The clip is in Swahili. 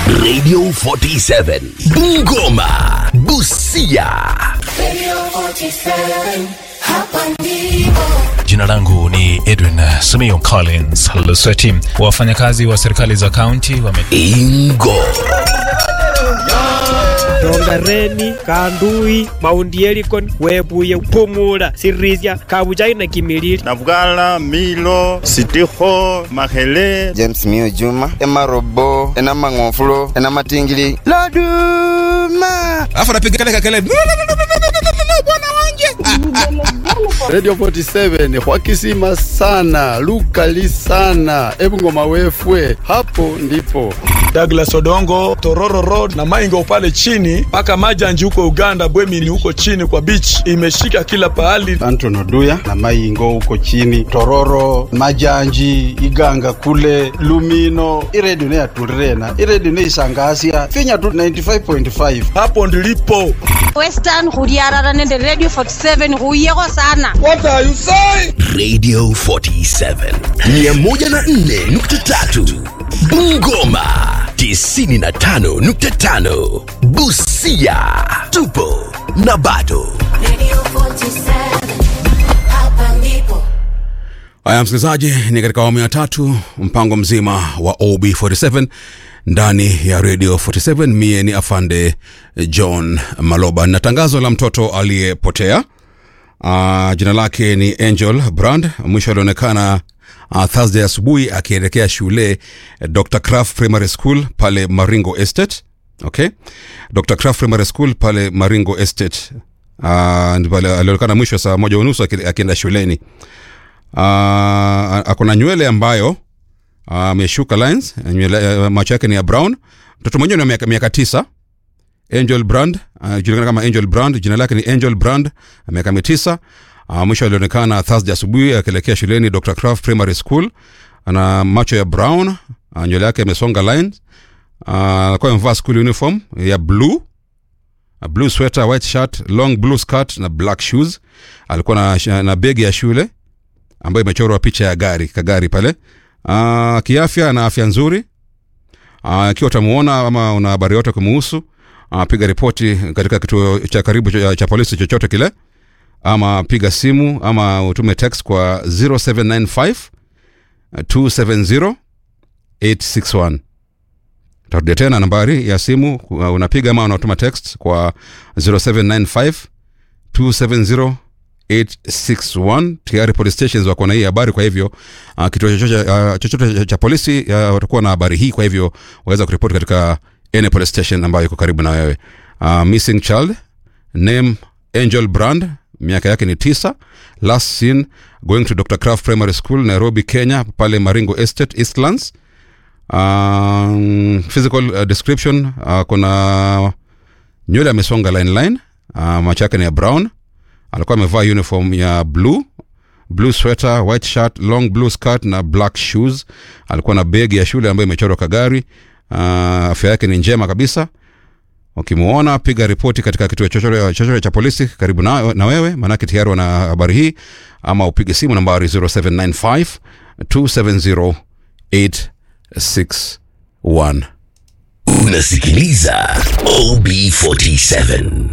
Radio 47 Bungoma Busia Jina langu ni Edwin Simiyu Collins Lusweti. Wafanyakazi wa serikali za kaunti wame Ingo rongareni kandui maundi elikon webuye pumula sirisia kabujai na kimilili Navugala, Milo, Sitiho, Mahele, james mio juma emarobo enamang'ofulo enamatingili loduma alafu anapiga kale kakele bwana wanje radio 47 hwakisima sana lukali sana ebungoma wefwe hapo ndipo Douglas Odongo, Tororo Road na Maingo pale chini mpaka Majanji huko Uganda, Bwemini huko chini kwa beach, imeshika kila pahali. anton oduya na maingo huko chini tororo majanji iganga kule lumino iredio neyatulirena iredio neisangasya finya tu 95.5 Hapo ndilipo. western go diarara nende radio 47 go yego sana Radio 47 104.3 Bungoma 95.5 Busia tupo na bado haya msikilizaji ni katika awamu ya tatu mpango mzima wa ob47 ndani ya radio 47 mie ni afande john maloba na tangazo la mtoto aliyepotea uh, jina lake ni angel brand mwisho alionekana uh, thursday asubuhi akielekea shule eh, dr craft primary school pale maringo estate okay dr craft primary school pale maringo estate uh, ndipo ali- alionekana mwisho saa moja unusu aki- akienda shuleni uh, akona nywele ambayo ameshuka lines nywele, uh, macho yake ni ya brown mtoto mwenyewe ni wa miaka, miaka tisa angel brand uh, julikana kama angel brand jina lake ni angel brand miaka mitisa uh, mwisho alionekana thursday asubuhi akielekea shuleni dr craft primary school ana macho ya brown uh, nywele yake imesonga lines uh, alikuwa amevaa school uniform ya blue a blue sweater white shirt long blue skirt na black shoes alikuwa na, na begi ya shule ambayo imechorwa picha ya gari kagari pale uh, kiafya na afya nzuri Ah, ikiwa utamuona ama una habari yote kumuhusu uh, piga ripoti katika kituo cha karibu cha, cha polisi chochote kile ama piga simu ama utume text kwa 0795 270 861 tarudia tena nambari ya simu uh, unapiga ama unatuma text kwa 0795 270 861 tayari police stations wako na hii habari kwa hivyo uh, kituo chochote uh, chochote cha, cha polisi uh, watakuwa na habari hii kwa hivyo waweza kuripoti katika any police station ambayo iko karibu na wewe uh, missing child name angel brand miaka yake ni tisa last seen going to dr craft primary school nairobi kenya pale maringo estate eastlands um, physical uh, description uh, kuna nywele amesonga line line uh, macho yake ni ya brown alikuwa amevaa uniform ya blue blue sweater white shirt long blue skirt na black shoes alikuwa na begi ya shule ambayo imechorwa kagari uh, afya yake ni njema kabisa ukimuona piga ripoti katika kituo chochote chochote cha polisi karibu na, na wewe maanake tayari wana habari hii ama upige simu nambari 0795 270 861 unasikiliza OB47